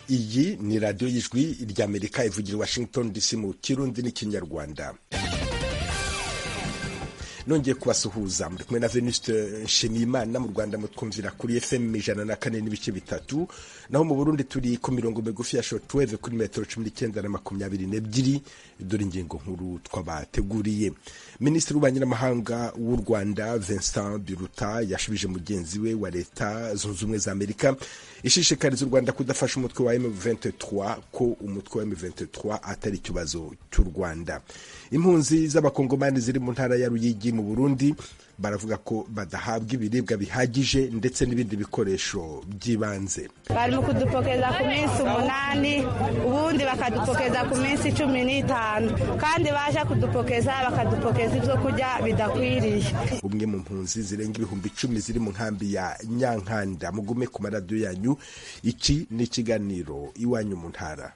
iyi ni radiyo y'ijwi ry'amerika ivugira i washington dc mu kirundi n'ikinyarwanda nongeye kubasuhuza muri kumwe na venuste nshimiyimana mu rwanda mutwumvira kuri fm ijana na kane n'ibice bitatu naho mu burundi turi ku mirongo migufi ya shortwave kuri metero cumi n'icyenda na makumyabiri n'ebyiri dore ingingo nkuru twabateguriye minisitiri w'ububanyi n'amahanga w'u rwanda vincent biruta yashubije mugenzi we wa leta zunze ubumwe za amerika ishishikariza u rwanda kudafasha umutwe wa m23 ko umutwe wa m23 atari ikibazo cy'u rwanda impunzi z'abakongomani ziri mu ntara ya ruyigi mu burundi baravuga ko badahabwa ibiribwa bihagije ndetse n'ibindi bikoresho by'ibanze bari mu kudupokeza ku minsi umunani ubundi bakadupokeza ku minsi cumi n'itanu kandi baje kudupokeza bakadupokeza ibyo kurya bidakwiriye umwe mu mpunzi zirenga ibihumbi icumi ziri mu nkambi ya nyankanda mugume ku maradiyo yanyu iki ni ikiganiro iwanyu mu ntara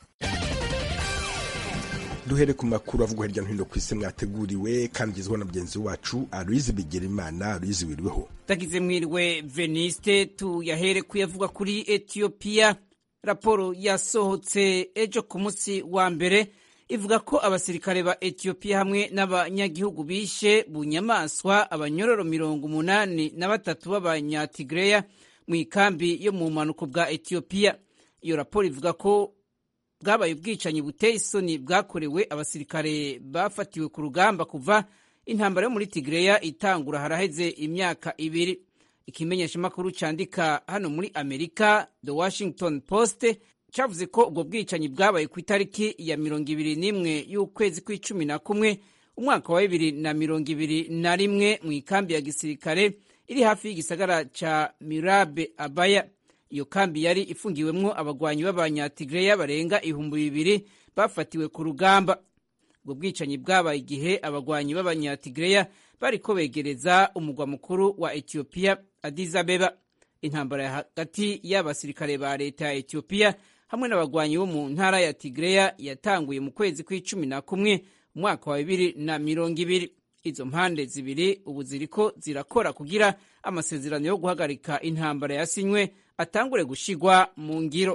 duhere ku makuru avugwa hirya no hino ku isi mwateguriwe kandi ugezweho na mugenzi wacu aloyizi bigirimana aloyizi wiriweho tagize mwiriwe veniste tuyahere kuyavuga kuri etiyopiya raporo yasohotse ejo ku munsi wa mbere ivuga ko abasirikare ba etiyopiya hamwe n'abanyagihugu bishe bunyamaswa abanyororo mirongo umunani na batatu b'abanyatigireya mu ikambi yo mu bumanuko bwa etiyopiya iyo raporo ivuga ko bwabaye ubwicanyi buteye isoni bwakorewe abasirikare bafatiwe ku rugamba kuva intambara yo muri tigireya itangura haraheze imyaka ibiri ikimenyeshamakuru cyandika hano muri amerika the washington post cyavuze ko ubwo bwicanyi bwabaye ku itariki ya mirongo ibiri n'imwe y'ukwezi kw'icumi na kumwe umwaka wa bibiri na mirongo ibiri na rimwe mu ikambi ya gisirikare iri hafi y'igisagara cya mirabe abaya iyo kambi yari ifungiwemwo abagwanyi b'abanyatigireya barenga ibihumbi bibiri bafatiwe ku rugamba ubwo bwicanyi bwabaye igihe abagwanyi b'abanyatigireya bariko begereza umugwa mukuru wa etiyopiya Addis Abeba intambara hagati y'abasirikare ba leta ya etiyopiya hamwe n'abagwanyi bo mu ntara ya tigireya yatanguye mu kwezi kw'icumi na kumwe umwaka wa bibiri na mirongo ibiri izo mpande zibiri ubu ziriko zirakora kugira amasezerano yo guhagarika intambara yasinywe atangure gushigwa mu ngiro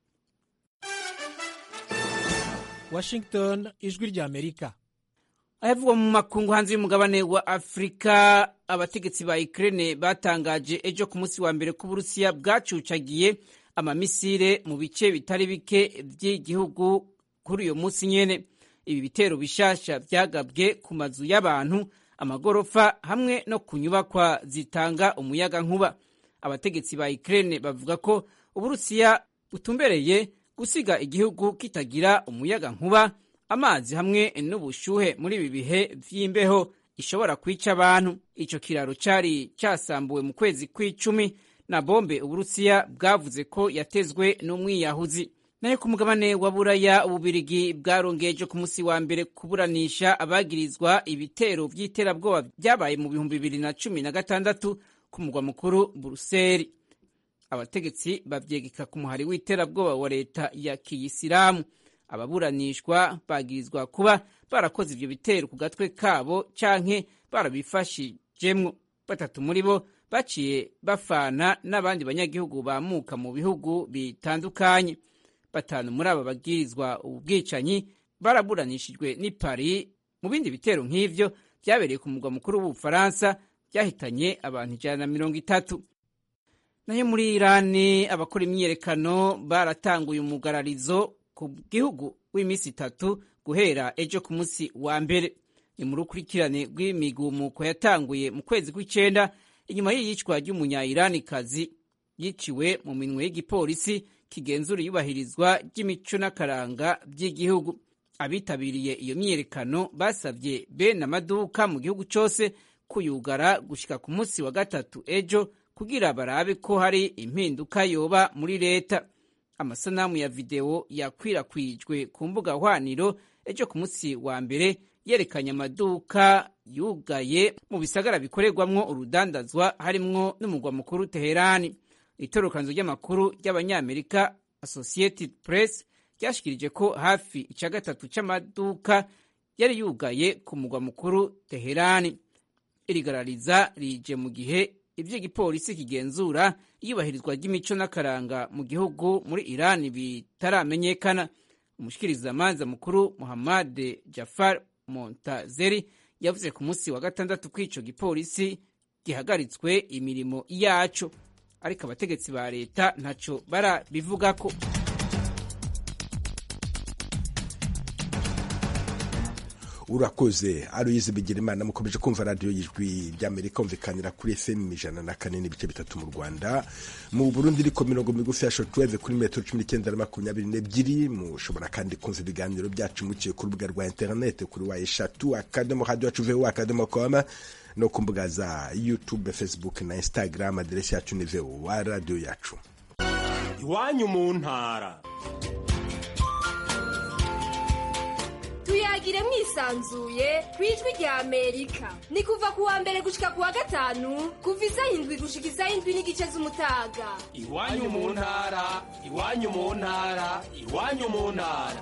washington ijwi rya amerika ayavugwa mu makungu hanze y'umugabane wa afurika abategetsi ba ukraine batangaje ejo ku munsi wa mbere ko uburusiya bwacucagiye amamisire mu bice bitari bike by'igihugu kuri uyo munsi nyene ibi bitero bishasha byagabwe ku mazu y'abantu amagorofa hamwe no ku nyubakwa zitanga umuyaga nkuba abategetsi ba Ukraine bavuga ko uburusiya butumbereye gusiga igihugu kitagira umuyaga nkuba amazi hamwe n'ubushuhe muri ibi bihe vy'imbeho ishobora kwica abantu ico kiraro cari casambuwe mu kwezi kw'icumi na bombe uburusiya bwavuze ko yatezwe n'umwiyahuzi nayo ku mugabane wa buraya ububirigi bwarongeje ku munsi wa mbere kuburanisha abagirizwa ibitero vy'iterabwoba vyabaye mu bihumbi bibiri na cumi na gatandatu ku mugwa mukuru buruseli abategetsi bavyegeka ku muhari w'iterabwoba wa leta ya kiyisilamu ababuranishwa bagirizwa kuba barakoze ivyo bitero ku gatwe kabo canke barabifashijemwo batatu muri bo baciye bafana n'abandi banyagihugu bamuka mu bihugu bitandukanye batanu muri aba bagirizwa ubu bwicanyi baraburanishijwe n'i Paris mu bindi bitero nk'ivyo vyabereye ku mugwa mukuru w'ubufaransa byahitanye abantu ijana na mirongo itatu nayo muri irani abakora imyiyerekano baratanguye umugararizo ku gihugu w'iminsi itatu guhera ejo ku munsi wa mbere ni mu rukurikirane rw'imigumuko yatanguye mu kwezi kw'icenda inyuma y'iyicwa ry'umunyayiranikazi yiciwe mu minwe y'igipolisi kigenzura iyubahirizwa ry'imico n'akaranga by'igihugu abitabiriye iyo myiyerekano basabye bene amaduka mu gihugu cyose kuyugara gushika ku munsi wa gatatu ejo kugira barabe ko hari impinduka yoba muri leta amasanamu ya videwo yakwirakwijwe ku mbuga hwaniro ejo ku munsi wa mbere yerekanye amaduka yugaye mu bisagara bikorerwamwo urudandazwa harimwo n'umugwa mukuru teherani itorokanzo ry'amakuru ry'abanyamerika associated press ryashikirije ko hafi ica gatatu c'amaduka yari yugaye ku mugwa mukuru teherani irigarariza rije mu gihe ivy'igipolisi kigenzura iyubahirizwa ry'imico n'akaranga mu gihugu muri irani bitaramenyekana umushikirizamanza mukuru muhammad jafar montazeri yavuze ku munsi wa gatandatu ko ico gipolisi gihagaritswe imirimo yaco ariko abategetsi ba leta ntaco barabivugako urakoze aruyizi bigira imana mukomeje kumva radiyo y'ijwi ry'amerika umvikanira kuri fm ijana na kane n'ibice bitatu mu rwanda mu burundi iriko mirongo migufi ya shotweve kuri metero cumi n'icyenda na makumyabiri n'ebyiri mushobora kandi kumva ibiganiro byacu muciye ku rubuga rwa interinete kuri wa eshatu akadomo radiyo yacu vu akadomo koma no ku mbuga za youtube facebook na instagram aderesi yacu ni vu wa radiyo yacu iwanyu mu ntara tuyagire mwisanzuye ku ijwi rya amerika ni kuva ku wa mbere gushika ku wa gatanu kuva isaha indwi gushika isaha indwi n'igice z'umutaga iwanyu mu ntara iwanyu mu ntara iwanyu mu ntara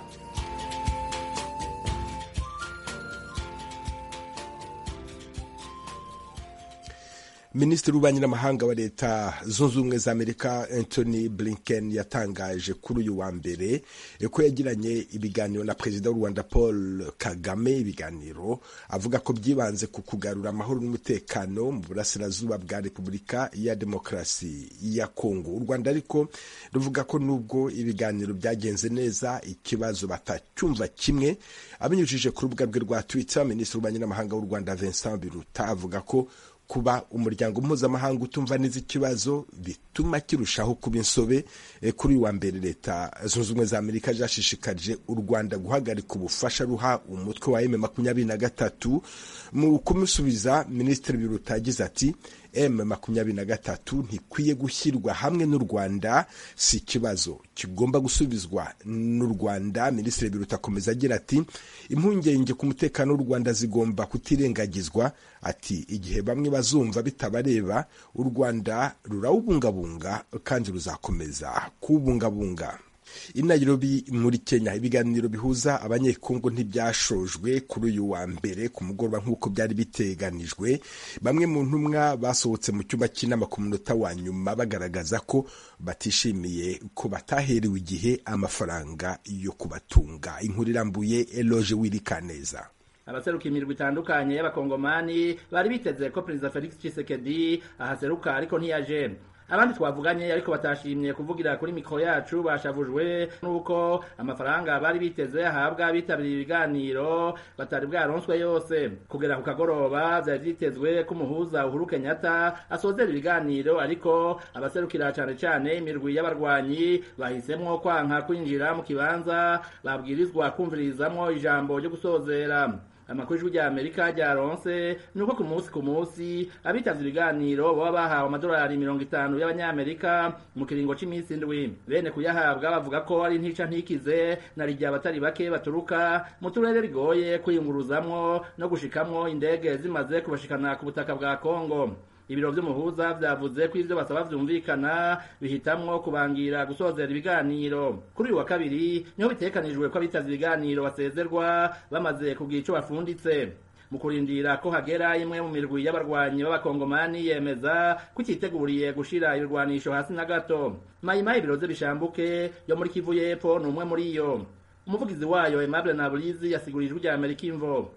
minisitiri w'ububanyi n'amahanga wa leta zunze ubumwe za amerika anthony blinken yatangaje kuri uyu wa mbere ko yagiranye ibiganiro na perezida w'u rwanda paul kagame ibiganiro avuga ko byibanze ku kugarura amahoro n'umutekano mu burasirazuba bwa repubulika ya demokarasi ya kongo u rwanda ariko ruvuga ko nubwo ibiganiro byagenze neza ikibazo batacyumva kimwe abinyujije ku rubuga rwe rwa twitter minisitiri w'ububanyi n'amahanga w'u rwanda vincent biruta avuga ko kuba umuryango mpuzamahanga utumva neza ikibazo bituma kirushaho kuba insobe kuri uyu wa mbere leta zunze ubumwe za amerika zashishikarije u rwanda guhagarika ubufasha ruha umutwe wa m makumyabiri na gatatu mu kumusubiza minisitiri biruta yagize ati m makumyabiri na gatatu ntikwiye gushyirwa hamwe n'u rwanda si ikibazo kigomba gusubizwa n'u rwanda minisitiri biruta akomeza agira ati impungenge ku mutekano w'u rwanda zigomba kutirengagizwa ati igihe bamwe bazumva bitabareba u rwanda rurawubungabunga kandi ruzakomeza kuwubungabunga i Nairobi muri Kenya ibiganiro bihuza abanyekongo ntibyashojwe kuri uyu wa mbere ku mugoroba nk'uko byari biteganijwe bamwe mu ntumwa basohotse mu cyumba cy'inama ku munota wa nyuma bagaragaza ko batishimiye ko bataherewe igihe amafaranga yo kubatunga inkuru irambuye eloge wirikaneza abaseruka imirwi itandukanye y'abakongomani bari biteze ko perezida felix tshisekedi ahaseruka ariko ntiyaje abandi twavuganye ariko batashimye kuvugira kuri mikoro yacu bashavujwe n'uko amafaranga bari biteze ahabwa bitabiriye ibiganiro batari bwaronswe yose kugera ku kagoroba byari byitezwe ko umuhuza uhuru kenyatta asozera ibiganiro ariko abaserukira cyane cyane imirwi y'abarwanyi bahisemwo kwanka kwinjira mu kibanza babwirizwa kumvirizamwo ijambo ryo gusozera amakuru y'ijwi rya amerika ryaronse ni uko ku munsi ku munsi abitavye ibiganiro baba bahawe amadolari mirongo itanu y'abanyamerika mu kiringo c'iminsi indwi bene kuyahabwa bavuga ko ari ntica ntikize na rijya abatari bake baturuka mu turere bigoye kwiyunguruzamwo no gushikamwo indege zimaze kubashikana ku butaka bwa kongo ibiro vy'umuhuza vyavuze ko ivyo basaba vyumvikana bihitamwo kubangira gusozera ibiganiro kuri uyu wa kabiri niho bitekanijwe ko abitavye ibiganiro basezerwa bamaze kugira ico bafunditse mu kurindira ko hagera imwe mu mirwi y'abarwanyi b'abakongomani yemeza ko ititeguriye gushira ibirwanisho hasi na gato mayimayi biroze bishambuke yo muri kivu y'epfo ni umwe muri yo umuvugizi wayo aimable naburizi yasigurije ijwi rya amerika imvo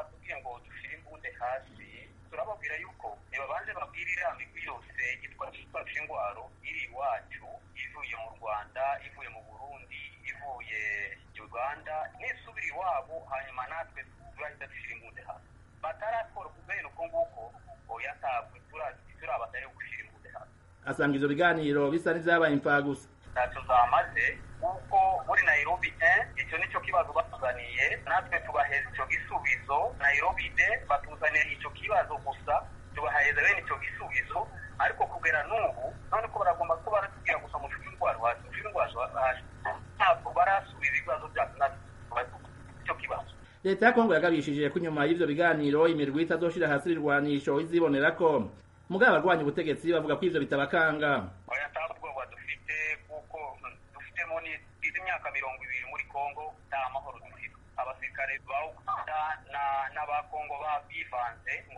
turababwira yuko nibabanze babwire iriya migwi yose yitwaje ingwaro iri iwacu ivuye mu rwanda ivuye mu burundi ivuye uganda nisubira iwabo hanyuma natwe turahita dushyira imbunde hasi batarakora kubera uko nguko oya ntabwo turabatari gushyira imbunde hasi asanga ivyo biganiro bisa n'ivyabaye imfagusa ntacyo zamaze kuko muri nairobi icyo nicyo kibazo batuzaniye natwe tubaheza icyo gisubizo nairobi de batuzaniye icyo kibazo gusa tubaheza bene icyo gisubizo ariko kugera n'ubu none ko baragomba ko baratubwira gusa mushuri indwara hasi mushuri indwara hasi ntabwo barasubiza ibibazo byacu natwe icyo kibazo leta ya kongo yagabishije ko inyuma y'ivyo biganiro imirwi itazoshira hasi ibirwanisho izibonera ko mugabo abarwanya ubutegetsi bavuga ko ivyo bitabakanga oya nta bwoba dufite kuko dufitemo izi myaka mirongo ibiri muri kongo nta mahoro dufite abasirikare ba uganda n'abakongo bivanze ngo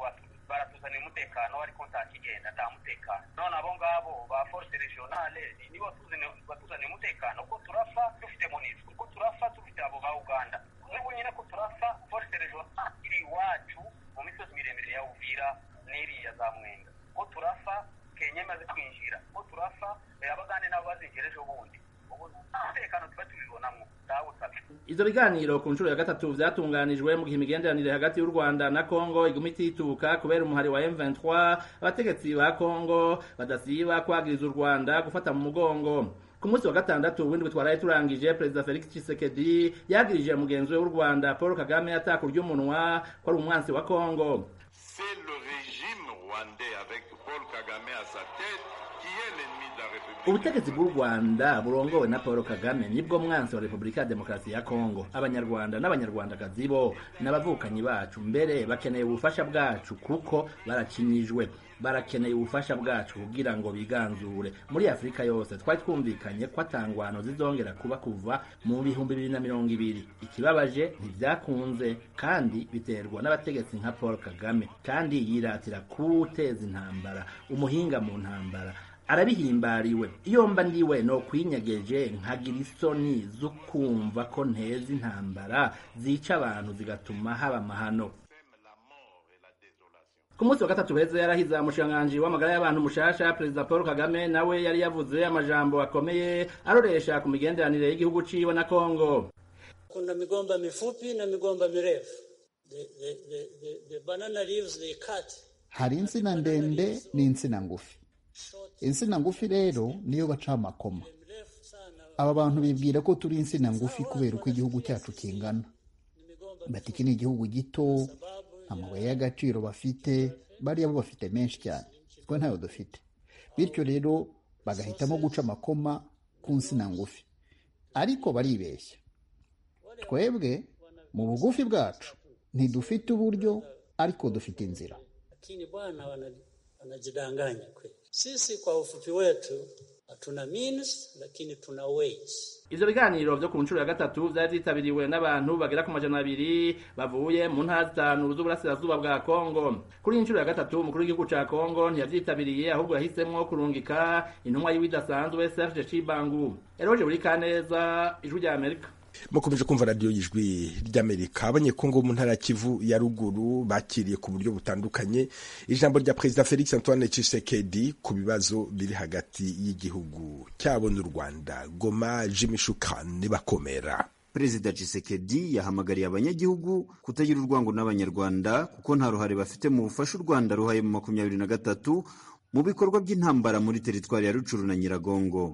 baratuzanira umutekano ariko nta kigenda nta mutekano none abo ngabo ba force regionale nibo batuzaniye umutekano ko turafa dufite monisco ko turafa dufite abo ba uganda n'ubu nyine ko turafa force regionale iri iwacu mu misozi miremire ya uvira n'iriya za mwenga ko turafa kenya imaze kwinjira ko turafa abagande nabo bazinjira ejo bundi ubu umutekano tuba tubibonamo ndawusabye ivyo biganiro ku nshuro ya gatatu vyatunganijwe mu gihe imigenderanire hagati y'u rwanda na kongo iguma itituka kubera umuhari wa m23 abategetsi ba kongo badasiba kwagiriza u rwanda gufata mu mugongo ku munsi wa gatandatu w'indwi twaraye turangije perezida felix tshisekedi yagirije mugenzi we w'u rwanda paul kagame ataka umunwa ko ari umwansi wa kongo c'est le régime rwandais avec paul kagame à sa tête qui est l'ennemi de la république ubutegetsi bw'u rwanda burongowe na paul kagame nibwo mwansi wa repubulika ya demokarasi ya kongo abanyarwanda n'abanyarwandakazi bo n'abavukanyi bacu mbere bakeneye ubufasha bwacu kuko barakinyijwe barakeneye ubufasha bwacu kugira ngo biganzure muri afurika yose twari twumvikanye ko atangwano zizongera kuba kuva mu bihumbi bibiri na mirongo ibiri ikibabaje ntibyakunze kandi biterwa n'abategetsi nka paul kagame kandi yiratira kuwuteza intambara umuhinga mu ntambara arabihimbariwe iyo mba ndiwe no kwinyegeje nkagira isoni zo kumva ko nteza intambara zica abantu zigatuma haba amahano ku munsi wa gatatu heza yarahize umushikiranganji w'amagara y'abantu mushasha perezida paul kagame nawe yari yavuze amajambo akomeye aroresha ku migenderanire y'igihugu ciwe na kongo kuna migomba mifupi na migomba mirefu the, the, the, the, the banana leaves they cut hari insina ndende n'insina ngufi insina ngufi rero niyo baca amakoma aba bantu bibwira ko turi insina ngufi kubera uko igihugu cyacu kingana bati iki ni igihugu gito amabuye y'agaciro bafite bariya bo bafite menshi cyane twe ntayo dufite bityo rero bagahitamo guca amakoma ku nsina ngufi ariko baribeshya twebwe mu bugufi bwacu ntidufite uburyo ariko dufite inzira lakini bwana wanajidanganya kweli sisi kwa ufupi wetu hatuna means lakini tuna ways ivyo biganiro vyo ku nshuro ya gatatu vyari vyitabiriwe n'abantu bagera ku majana abiri bavuye mu ntara zitanu z'uburasirazuba bwa kongo kuri iyi nshuro ya gatatu umukuru w'igihugu ca kongo ntiyavyitabiriye ahubwo yahisemwo kurungika intumwa yiwe idasanzwe serge cibangu eroje buri kaneza ijwi rya amerika mukomeje kumva radiyo y'ijwi ry'amerika abanyekongo mu ntara ya kivu ya ruguru bakiriye ku buryo butandukanye ijambo rya perezida felix antoine tshisekedi ku bibazo biri hagati y'igihugu cyabo n'u rwanda goma jimishukani bakomera perezida Tshisekedi yahamagariye abanyagihugu kutagira urwango n'abanyarwanda kuko nta ruhare bafite mu bufasha u rwanda ruhaye mu makumyabiri na gatatu mu bikorwa by'intambara muri teritwari ya rucuru na nyiragongo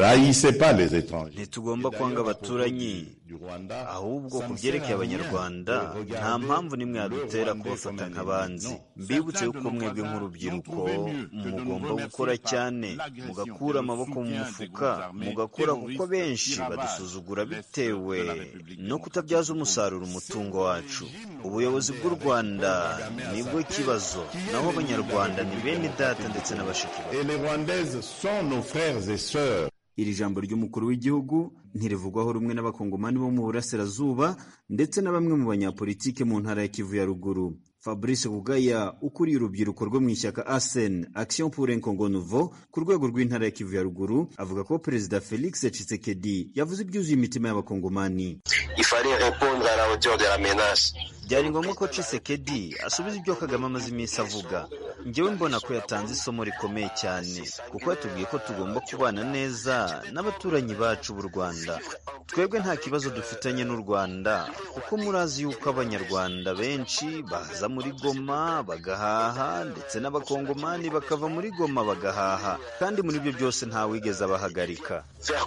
ntitugomba kwanga abaturanyi ahubwo ku byerekeye abanyarwanda nta mpamvu n'imwe yadutera kubafata nk'abanzi mbibutse yuko mwebwe nk'urubyiruko mugomba gukora cyane mugakura amaboko mu mufuka mugakora kuko benshi badusuzugura bitewe no kutabyaza umusaruro umutungo wacu ubuyobozi bw'u rwanda nibwo kibazo naho abanyarwanda ni bene data ndetse na bashiki iri jambo ry'umukuru w'igihugu ntirivugwaho rumwe n'abakongomani bo mu burasirazuba ndetse na bamwe mu banyapolitike mu ntara ya kivu ya ruguru fabrice bugaya ukuriye urubyiruko rwo mu ishyaka asen action pour un congo nouveau ku rwego rw'intara ya kivu ya ruguru avuga ko perezida felix tshisekedi yavuze ibyuzuye imitima y'abakongomani byari ngombwa ko tshisekedi asubiza ibyo kagame amaze iminsi avuga njyewe mbona ko yatanze isomo rikomeye cyane kuko yatubwiye ko tugomba kubana neza n'abaturanyi bacu b'u rwanda twebwe nta kibazo dufitanye n'u rwanda kuko murazi yuko abanyarwanda benshi baza muri goma bagahaha ndetse n'abakongomani bakava muri goma bagahaha kandi muri ibyo byose ntawigeze abahagarika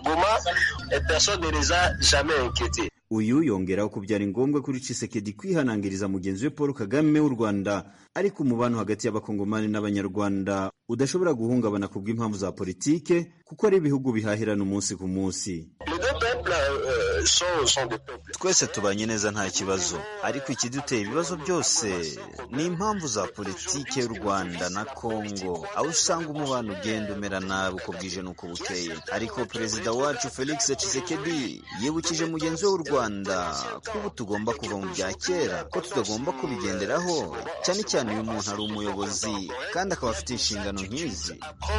uyu yongeraho ko byari ngombwa kuri Tshisekedi kwihanangiriza mugenzi we Paul Kagame w'u Rwanda ariko umubano hagati y'abakongomani n'abanyarwanda udashobora guhungabana kubw'impamvu za politike kuko ari ibihugu bihahirana umunsi ku munsi twese tubanye neza nta kibazo ariko ikidutera ibibazo byose ni impamvu za politiki y'u rwanda na kongo aho usanga umubano ugenda umera nabi uko bwije n'uko bukeye ariko perezida wacu felix tshisekedi yibukije mugenzi we w'u rwanda ko ubu tugomba kuva mu bya kera ko tutagomba kubigenderaho cyane cyane uyu muntu ari umuyobozi kandi akaba afite inshingano nk'izi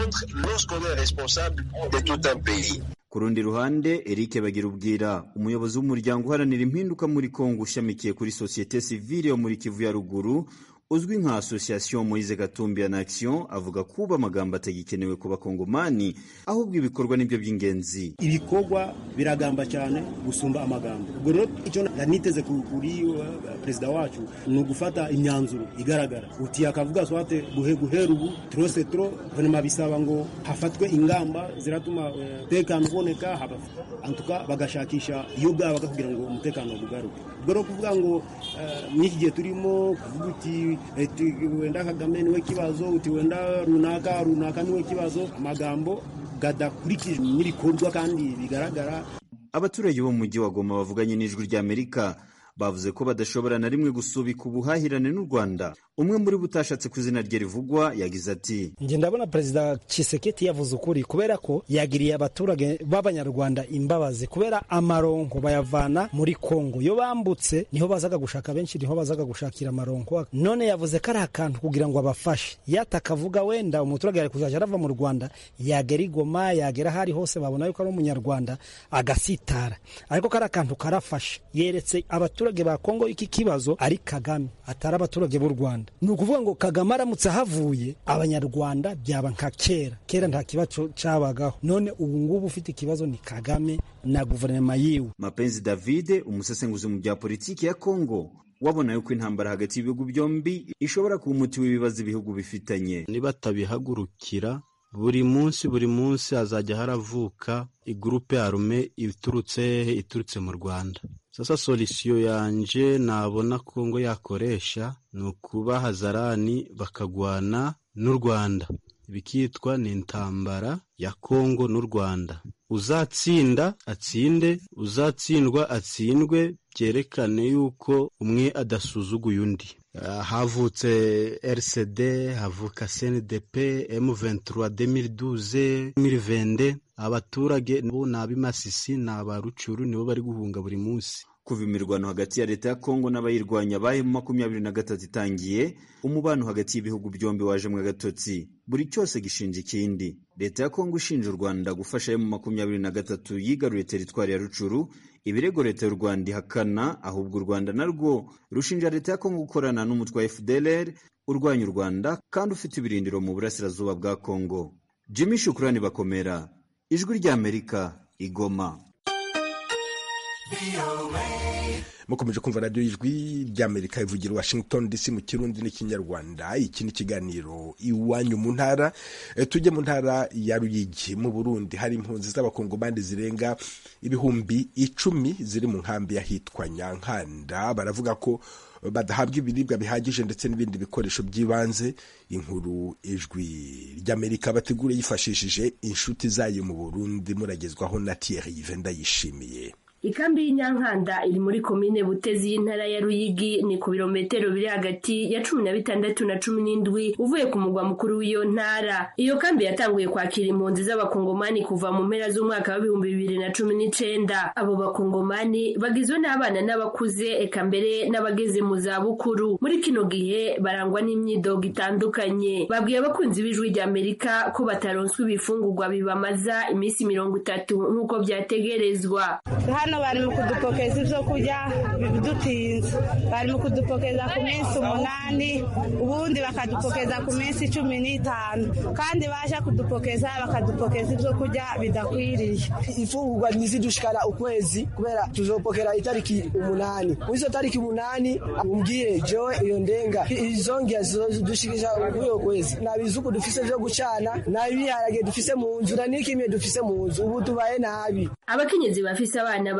ku rundi ruhande eric bagira ubwira umuyobozi w'umuryango uharanira impinduka muri kongo ushamikiye kuri sosiyete sivile yo muri kivu ya ruguru uzwi nka association moise gatumbi en action avuga kuba amagambo atagikenewe ku bakongomani ahubwo ibikorwa nibyo by'ingenzi ibikorwa biragamba cyane gusumba amagambo ubwo rero icyo niteze kuri uh, perezida wacu ni ugufata imyanzuro igaragara uti akavuga swate guhe guhera ubu trose tro venema bisaba ngo hafatwe ingamba ziratuma umutekano uh, uboneka antuka bagashakisha iyo bwaba kugira ngo umutekano ugaruke ubwo rero kuvuga ngo uh, mw'iki gihe turimo kuvuga uti wenda kagame niwe kibazo uti wenda runaka runaka niwe kibazo amagambo gadakurikijwe n'ibikorwa kandi bigaragara abaturage bo mu mujyi wa goma bavuganye n'ijwi ry'amerika bavuze ko badashobora na rimwe gusubika ubuhahirane n'u rwanda umwe muri bo utashatse ku izina rye rivugwa yagize ati njye ndabona perezida Tshisekedi yavuze ukuri kubera ko yagiriye abaturage b'abanyarwanda imbabazi kubera amaronko bayavana muri kongo iyo bambutse niho bazaga gushaka benshi niho bazaga gushakira amaronko none yavuze ko ari akantu kugira ngo abafashe yatakavuga wenda umuturage yari kuzajya arava mu rwanda yagera igoma yagera aho ari hose babona yuko ari umunyarwanda agasitara ariko kari akantu karafashe yeretse abaturage ba kongo iki kibazo ari kagame atari abaturage b'u rwanda ni ukuvuga ngo kagame aramutse ahavuye abanyarwanda byaba nka kera kera nta kibazo cyabagaho none ubu ngubu ufite ikibazo ni kagame na guverinoma yiwe mapenzi davide umusesenguzi mu bya politiki ya kongo wabona yuko intambara hagati y'ibihugu byombi ishobora kuba umuti w'ibibazo ibihugu bifitanye nibatabihagurukira buri munsi buri munsi hazajya haravuka igurupe arume iturutse iturutse mu rwanda sasa solisiyo yanje nabona kongo yakoresha ni ukuba hazarani bakagwana n'u rwanda bikitwa ni intambara ya kongo n'u rwanda uzatsinda atsinde uzatsindwa atsindwe byerekane yuko umwe adasuzuguye undi havutse rcd havuka cndp m23 2012 2020 abaturage bo ni ab'imasisi ni abarucuru nibo bari guhunga buri munsi kuva imirwano hagati ya leta ya kongo n'abayirwanya bahe mu makumyabiri na gatatu itangiye umubano hagati y'ibihugu byombi wajemwe agatotsi buri cyose gishinja ikindi leta ya kongo ishinja u rwanda gufasha mu makumyabiri na gatatu yigaruye teritwari ya rucuru ibirego leta y'u rwanda ihakana ahubwo u rwanda narwo rushinja leta ya kongo gukorana n'umutwe wa fdlr urwanya u rwanda kandi ufite ibirindiro mu burasirazuba bwa kongo jimmy shukurani bakomera ijwi ry'amerika igoma mukomeje kumva radiyo y'ijwi ry'amerika ivugira washington dc mu kirundi n'ikinyarwanda iki ni ikiganiro iwanyu mu ntara tujye mu ntara ya ruyigi mu burundi hari impunzi z'abakongomani zirenga ibihumbi icumi ziri mu nkambi y'ahitwa nyankanda baravuga ko badahabwa ibiribwa bihagije ndetse n'ibindi bikoresho by'ibanze inkuru ijwi ry'amerika bategura yifashishije inshuti zayo mu burundi muragezwaho na thierry ndayishimiye ikambi y'inyankanda iri muri komine butezi y'intara ya ruyigi ni ku birometero biri hagati ya cumi na bitandatu na cumi n'indwi uvuye ku mugwa mukuru w'iyo ntara iyo kambi yatanguye kwakira impunzi z'abakongomani kuva mu mpera z'umwaka w'ibihumbi bibiri na cumi n'icenda abo bakongomani bagizwe n'abana n'abakuze eka mbere n'abageze mu za bukuru muri kino gihe barangwa n'imyidogo itandukanye babwiye abakunzi b'ijwi ry'amerika ko bataronswa ibifungurwa bibamaza iminsi mirongo itatu nk'uko byategerezwa hano bari mu kudupokeza ibyo kurya bidutinze bari mu kudupokeza ku minsi umunani ubundi bakadupokeza ku minsi cumi n'itanu kandi baje kudupokeza bakadupokeza ibyo kurya bidakwiriye imfungurwa ntizidushikana ukwezi kubera tuzopokera itariki umunani muri izo tariki umunani umbwire jewe iyo ndenga izongera zidushikisha kuri kwezi nta bizuku dufise vyo gucana nta ibiharage dufise mu nzu na n'ikimwe dufise mu nzu ubu tubaye nabi abakenyezi bafise abana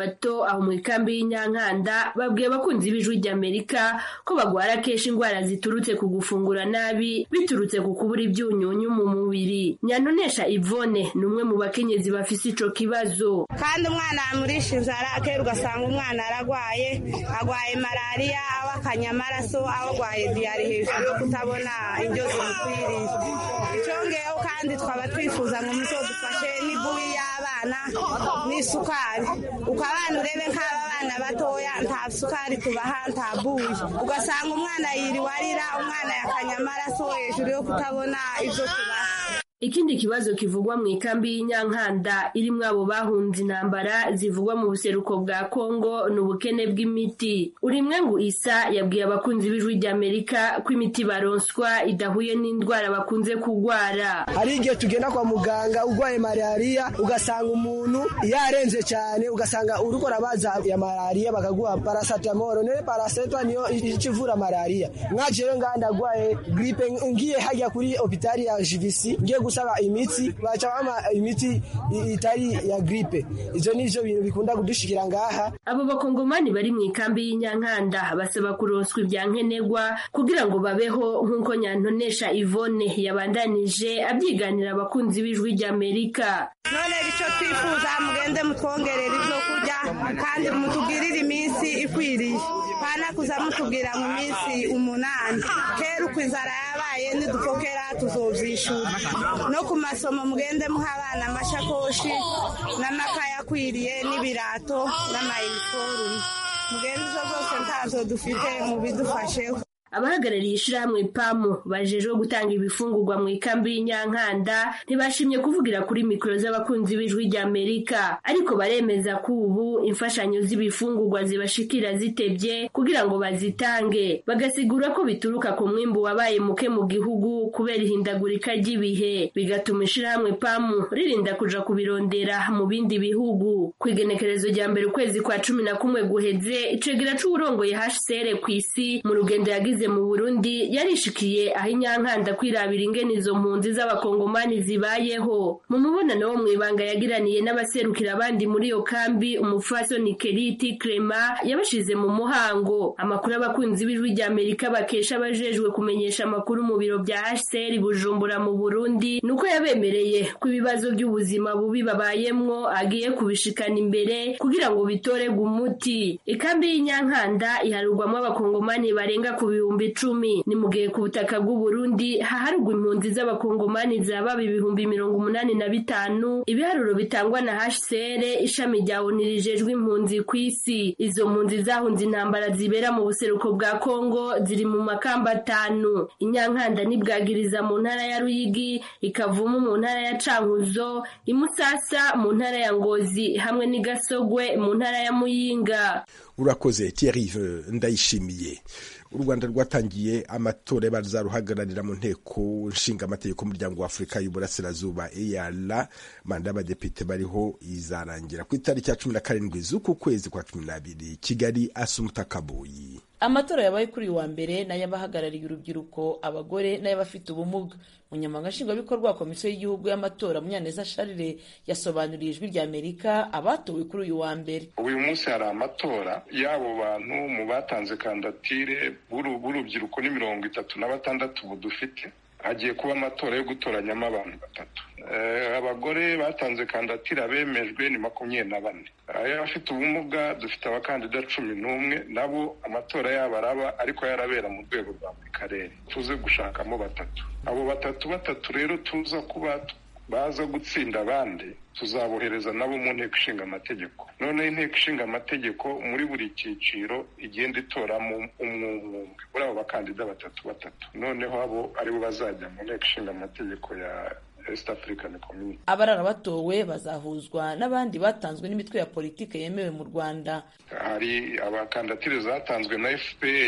bato aho mu ikambi y'inyankanda babwiye abakunzi b'ijwi ry'amerika ko bagwara kenshi indwara ziturutse ku gufungura nabi biturutse ku kubura ibyunyunyu mu mubiri nyantonesha ivone ni umwe mu bakenyezi bafise ico kibazo kandi umwana yamurisha inzara kera ugasanga umwana aragwaye agwaye malariya aho akanya amaraso aho agwaye diyari hejuru yo kutabona indyo zimukwiriye icyongeyeho kandi twaba twifuza ngo muzodufashe n'ibuyi y'abana n'isukari uko abana urebe nk'aba bana batoya nta sukari tubaha nta buyi ugasanga umwana yiriwe arira umwana yakanya amaraso hejuru yo kutabona ibyo tubaha ikindi kibazo kivugwa mu ikambi y'inyankanda irimwo abo bahunze intambara zivugwa mu buseruko bwa kongo ni ubukene bw'imiti urimwe ngo isa yabwiye abakunzi b'ijwi ry'amerika ko imiti baronswa idahuye n'indwara bakunze kugwara hari igihe tugenda kwa muganga urwaye malariya ugasanga umuntu yarenze cyane ugasanga uriko urabaza ya malariya bakaguha paracetamol none paracetamol niyo ikivura malariya mwajeyo ngaha ndagwaye gripe ngiye hajya kuri hopitali ya jivisi ngiye gusaba imiti baca bampa imiti itari ya gripe ivyo nivyo bintu bikunda kudushikira ngaha abo bakongomani bari mu ikambi y'inyankanda basaba kuronswa ibya nkenerwa kugira ngo babeho nk'uko nyantonesha ivone yabandanije abyiganira abakunzi b'ijwi ry'amerika none icyo twifuza mugende mutwongerera ibyo kurya kandi mutubwirire iminsi ikwiriye pana kuza mutubwira mu minsi umunani kera uko inzara yabaye nidupokera tuzovyishura no ku masomo mugende muha abana amashakoshi n'amakaye akwiriye n'ibirato n'amayiniforume mugende izo zose ntazo dufite mubidufasheho abahagarariye ishirahamwe pamu bajejwe gutanga ibifungurwa mu ikambi y'inyankanda ntibashimye kuvugira kuri mikoro z'abakunzi b'ijwi ry'amerika ariko baremeza ko ubu imfashanyo z'ibifungurwa zibashikira zitebye kugira ngo bazitange bagasigura ko bituruka ku mwimbu wabaye muke mu gihugu kubera ihindagurika ry'ibihe bigatuma ishirahamwe pamu ririnda kuja kubirondera mu bindi bihugu ku igenekerezo rya mbere ukwezi kwa cumi na kumwe guheze icegera c'uwurongoye hcr ku isi mu rugendo yagize mu Burundi yarishikiye aho inyankanda kwirabira ingene izo mpunzi z'abakongomani zibayeho mu mubonano wo mw'ibanga yagiraniye n'abaserukira abandi muri iyo kambi umupfasoni Keriti Clema yabashize mu muhango amakuru abakunzi b'ijwi rya Amerika bakesha abajejwe kumenyesha amakuru mu biro bya HCR Bujumbura mu Burundi nuko yabemereye ko ibibazo by'ubuzima bubi babayemwo agiye kubishikana imbere kugira ngo bitorerwe umuti ikambi y'inyankanda iharurwamo abakongomani barenga ku bihumbi icumi ni mu gihe ku butaka bw'u Burundi haharugwa impunzi z'abakongomani zaba ibihumbi mirongo umunani na bitanu ibiharuro bitangwa na HCR ishami rya ONU rijejwe impunzi ku isi izo mpunzi zahunze intambara zibera mu buseruko bwa Kongo ziri mu makamba atanu inyankanda n'ibwagiriza mu ntara ya Ruyigi ikavumu mu ntara ya Cankuzo imusasa mu ntara ya Ngozi hamwe n'igasogwe mu ntara ya Muyinga urakoze Thierry ndayishimiye u rwanda rwatangiye amatora y'abazaruhagararira mu nteko nshinga amategeko y'umuryango wa afurika y'uburasirazuba eyara manda y'abadepite bariho izarangira ku itariki ya cumi na karindwi z'uku kwezi kwa cumi n'abiri kigali asumuta kaboyi amatora yabaye kuri uyu wa mbere n'ay'abahagarariye urubyiruko abagore n'ay'abafite ubumuga umunyamabanga nshingwabikorwa wa komisiyo y'igihugu y'amatora munyaneza sharire yasobanuriye ijwi rya amerika abatowe kuri uyu wa mbere uyu munsi hari amatora y'abo bantu mu batanze kandidatire b'urubyiruko ni mirongo itatu na batandatu ubu dufite hagiye kuba amatora yo gutoranyamo abantu batatu abagore batanze kandidatire abemejwe ni makumyabiri na bane ay'abafite ubumuga dufite abakandida cumi n'umwe nabo amatora yabo araba ariko yarabera mu rwego rwa buri karere tuze gushakamo batatu abo batatu batatu rero tuza kuba baza gutsinda abandi tuzabohereza nabo mu nteko ishinga amategeko noneho inteko ishinga amategeko muri buri cyiciro igenda itoramo umwe umwe muri abo bakandida batatu batatu noneho abo aribo bazajya mu nteko ishinga amategeko ya East African Community. abarara batowe bazahuzwa n'abandi batanzwe n'imitwe ya politiki yemewe mu rwanda hari abakandidatire zatanzwe na fpr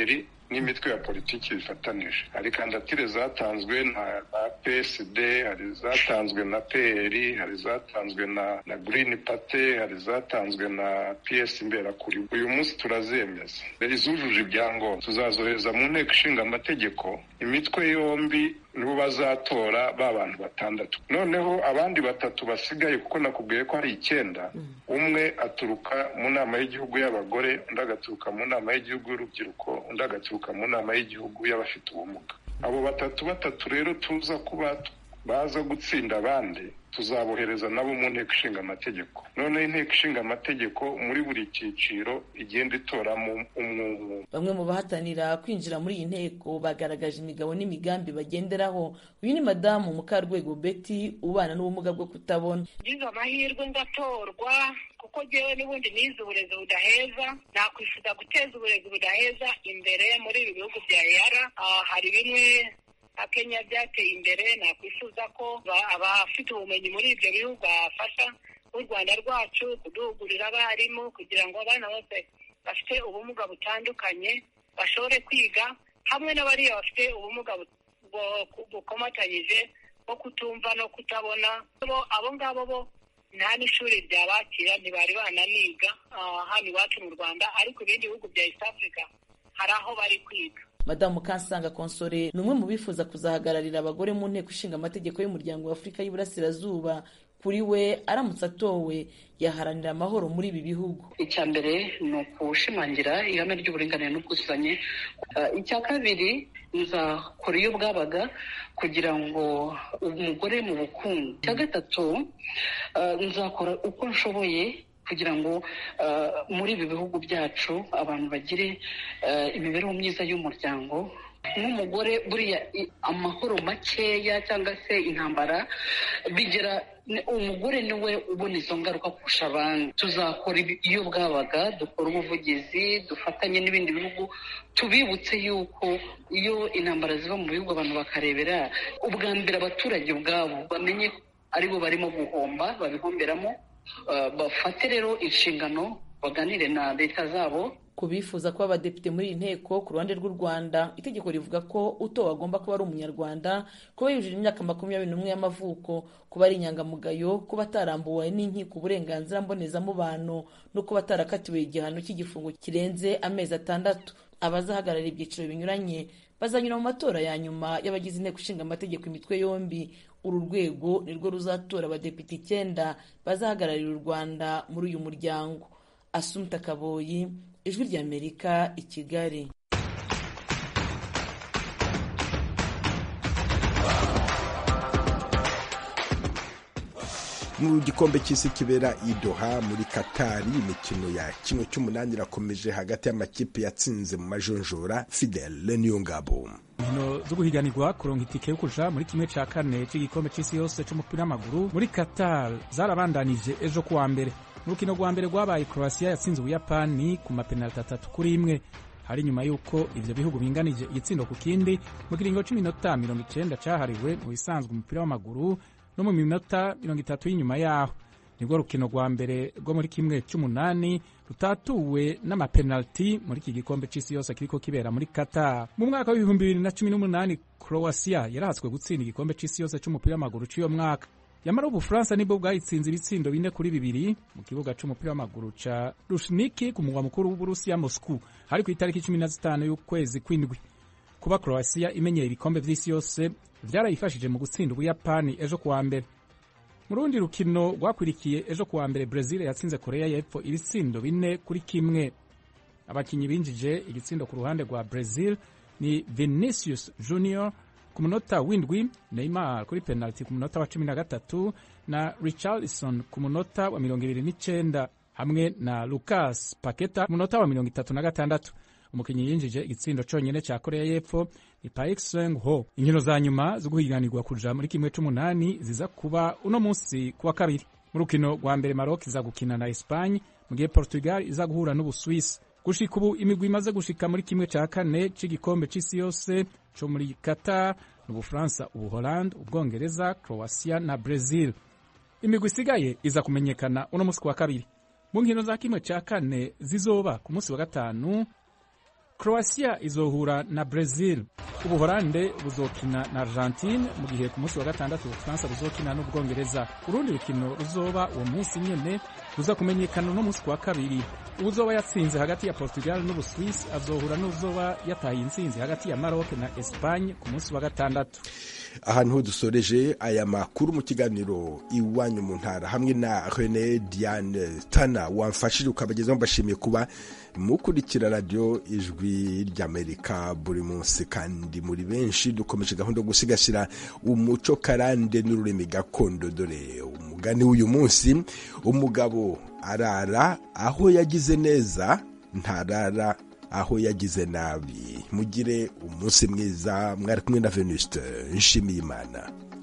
n'imitwe ya politiki bifatanije hari kandidatire zatanzwe na na psd hari zatanzwe na pr hari zatanzwe na na green party hari zatanzwe na ps imberakuri uyu munsi turazemeza izujuje ibyangombwa tuzazohereza mu nteko ishinga amategeko imitwe yombi nibo bazatora ba bantu batandatu noneho abandi batatu basigaye kuko nakubwiye ko hari icyenda umwe aturuka mu nama y'igihugu y'abagore undi agaturuka mu nama y'igihugu y'urubyiruko undi agaturuka mu nama y'igihugu y'abafite ubumuga abo batatu batatu rero tuza kuba baza gutsinda abandi tuzabohereza nabo mu nteko ishinga amategeko noneho inteko ishinga amategeko muri buri cyiciro igenda itoramo umwe umwe bamwe mu bahatanira kwinjira muri iyi nteko bagaragaje imigabo n'imigambi bagenderaho uyu ni madamu mukarwego betty ubana n'ubumuga bwo kutabona ngize amahirwe ngatorwa kuko ngewe n'ubundi nize uburezi budaheza nakwifuza guteza uburezi budaheza imbere muri ibi bihugu bya eyara hari bimwe nka kenya byateye imbere nakwifuza ko abafite ubumenyi muri ibyo bihugu bafasha nk'u rwanda rwacu kuduhugurira abarimu kugira ngo abana bose bafite ubumuga butandukanye bashobore kwiga hamwe n'abariya bafite ubumuga bukomatanyije bwo kutumva no kutabona abo ngabo bo nta n'ishuri ryabakira ntibari bananiga hano iwacu mu rwanda ariko ibindi bihugu bya east africa hari aho bari kwiga madamu kansanga konsore ni umwe mu bifuza kuzahagararira abagore mu nteko ishinga amategeko y'umuryango wa afurika y'iburasirazuba kuri we aramutse atowe yaharanira amahoro muri ibi bihugu icya mbere ni ukushimangira ihame ry'uburinganire n'ubwuzuzanye icya kabiri nzakora iyo bwabaga kugira ngo umugore mu bukungu icya gatatu nzakora uko nshoboye kugira ngo muri ibi bihugu byacu abantu bagire imibereho myiza y'umuryango nk'umugore buriya amahoro makeya cyangwa se intambara bigera umugore niwe ubona izo ngaruka kurusha abandi tuzakora iyo bwabaga dukora ubuvugizi dufatanye n'ibindi bihugu tubibutse yuko iyo intambara ziva mu bihugu abantu bakarebera ubwa mbere abaturage ubwabo bamenye aribo barimo guhomba babihomberamo bafate rero inshingano baganire na leta zabo ku bifuza kuba abadepite muri iyi nteko ku ruhande rw'u rwanda itegeko rivuga ko utowe agomba kuba ari umunyarwanda kuba yujuje imyaka makumyabiri n'umwe y'amavuko kuba ari inyangamugayo kuba atarambuwe n'inkiko uburenganzira mbonezamubano no kuba atarakatiwe igihano cy'igifungo kirenze amezi atandatu abazahagarara ibyiciro binyuranye bazanyura mu matora ya nyuma y'abagize inteko ishinga amategeko imitwe yombi uru rwego nirwo ruzatora abadepite icyenda bazahagararira u rwanda muri uyu muryango asumta kaboyi ijwi ry'amerika i kigali mu gikombe cy'isi kibera i Doha muri Katari imikino ya kimwe cy'umunani irakomeje hagati y'amakipe yatsinze mu majonjora Fidel Niyongabo inkino zo guhiganirwa kuronka itike yo kuja muri kimwe ca kane c'igikombe c'isi yose c'umupira w'amaguru muri Qatar zarabandanije ejo kuwa mbere mu rukino rwa mbere rwabaye Croatia yatsinze Ubuyapani ku mapenaliti atatu kuri imwe hari nyuma y'uko ivyo bihugu binganije igitsindo ku kindi mu kiringo c'iminota mirongo icenda cahariwe mu bisanzwe umupira w'amaguru no mu minota mirongo itatu y'inyuma yaho nibwo rukino rwa mbere rwo muri kimwe cy'umunani rutatuwe n'amapenaliti muri iki gikombe c'isi yose kiriko kibera muri Qatar mu mwaka w'ibihumbi bibiri na cumi n'umunani Croatia yarahatswe gutsinda igikombe c'isi yose c'umupira w'amaguru c'uyo mwaka yamara ubufaransa nibwo bwayitsinze ibitsindo bine kuri bibiri mu kibuga c'umupira w'amaguru ca rushniki ku mugwa mukuru w'uburusiya moscou hari ku itariki cumi na zitanu y'ukwezi kw'indwi kuba croatia imenyera ibikombe vy'isi yose vyarayifashije mu gutsinda ubuyapani ejo kuwa mbere mu rundi rukino rwakwirikiye ejo kuwa mbere brazil yatsinze korea y'epfo ibitsindo bine kuri kimwe abakinyi binjije igitsindo ku ruhande rwa brazil ni vinicius junior ku munota w'indwi neymar kuri penaliti ku munota wa cumi na gatatu na richarlison ku munota wa mirongo ibiri n'icenda hamwe na lucas paketa ku munota wa mirongo itatu na gatandatu umukinnyi yinjije igitsindo conyene ca korea y'epfo ni paik seng ho inkino za nyuma zo guhiganirwa kuja muri kimwe c'umunani ziza kuba uno munsi kuwa kabiri mu rukino rwa mbere maroc iza gukina na espagne mu gihe portugal iza guhura n'ubuswisi gushika ubu imigwi imaze gushika muri kimwe ca kane c'igikombe c'isi yose co muri qatar n'ubufaransa ubuholande ubwongereza croatia na brazil imigwi isigaye iza kumenyekana uno munsi kuwa kabiri mu nkino za kimwe ca kane zizoba ku munsi wa gatanu croatia izohura na brazil ubuhorande buzokina na argentine mu gihe ku munsi wa gatandatu ubufaransa buzokina n'ubwongereza urundi rukino ruzoba uwo munsi nyene ruza kumenyekana uno munsi wa kabiri uzoba yatsinze hagati ya portugal n'ubuswisi azohura n'uzoba yataye intsinzi hagati ya maroc na espagne ku munsi wa gatandatu ahantu ho dusoreje aya makuru mu kiganiro iwanyu mu ntara hamwe na rene diane tana wamfashije ukabagezaho mbashimiye kuba mukurikira radiyo ijwi ry'amerika buri munsi kandi muri benshi dukomeje gahunda yo gusigasira umuco karande n'ururimi gakondo dore umugani w'uyu munsi umugabo arara aho yagize neza ntarara aho yagize nabi mugire umunsi mwiza mwari kumwe na venuste nshimiyimana